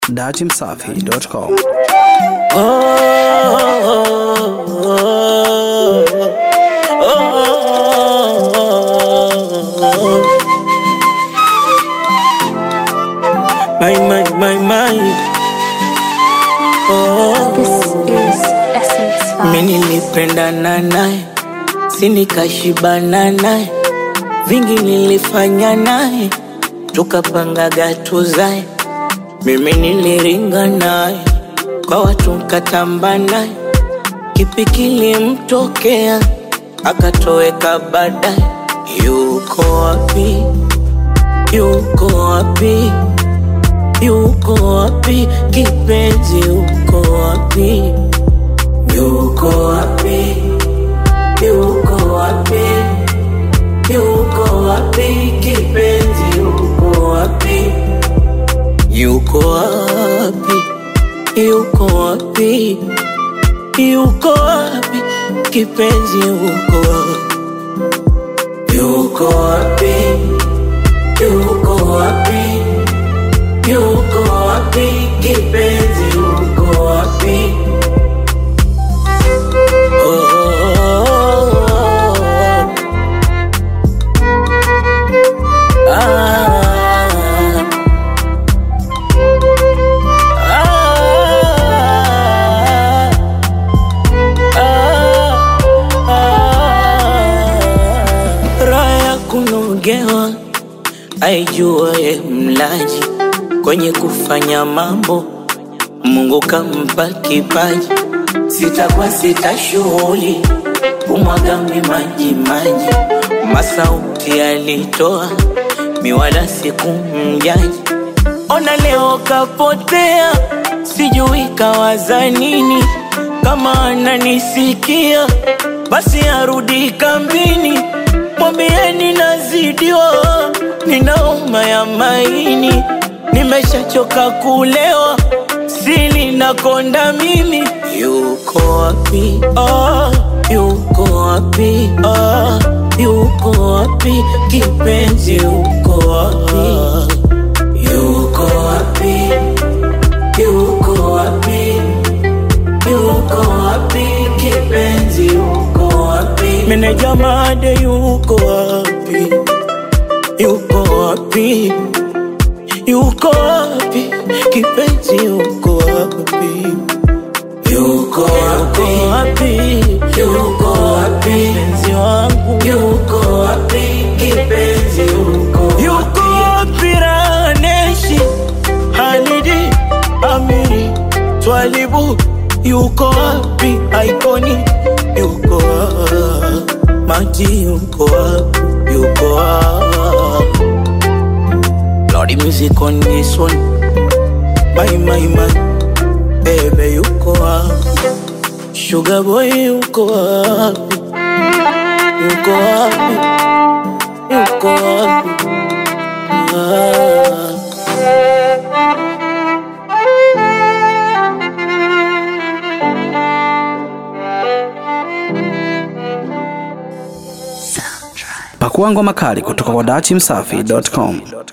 datimsafi.com. My, my, my, my. Oh, This is Essence mi Vibes. nilipendana naye, si nikashibana naye, vingi nilifanya naye, tukapangaga tuzae. Mimi niliringa naye, kwa watu nkatamba naye, kipi kilimtokea akatoweka baadaye. Yuko wapi? Yuko wapi? Yuko wapi kipenzi? Yuko wapi? Yuko wapi? Yuko wapi? Yuko wapi kipenzi? Yuko wapi? Yuko wapi? Yuko wapi? Yuko wapi kipenzi? Yuko wapi? Yuko wapi? Yuko wapi? Yuko wapi kipenzi? Yuko wapi? Oh, oh, oh, oh. Ah. Ah. Ah. Ah. Raha ya kunogewa aijuaye mlaji kwenye kufanya mambo, Mungu kampa kipaji, sitakuwa sita shughuli kumwaga maji maji, masauti alitoa miwala sikumjaji, ona leo kapotea, sijui kawaza nini, kama ananisikia basi arudi kambini, mwambieni nazidiwa, ninauma ya maini, nimeshachoka kulewa, sili nakonda mimi. Yuko wapi? Ah, yuko wapi? Ah, yuko wapi kipenzi? Yuko wapi? Yuko wapi? Yuko wapi? Yuko wapi kipenzi? Yuko wapi? Meneja made yuko wapi? Yuko wapi? Yuko wapi kipenzi? Yuko wapi? Yuko wapi? Yuko wapi penzi wangu? Yuko wapi kipenzi? Yuko wapi? Yuko wapi Raneshi Halidi Amiri Twalibu Yuko wapi Aikoni Yuko wapi Maji yuko wapi Yuko wapi Lordy music on this one My my my Baby yuko wapi Sugar boy yuko wapi Yuko wapi Yuko wapi ah. Pakua ngoma kali kutoka kwa datimsafi.com.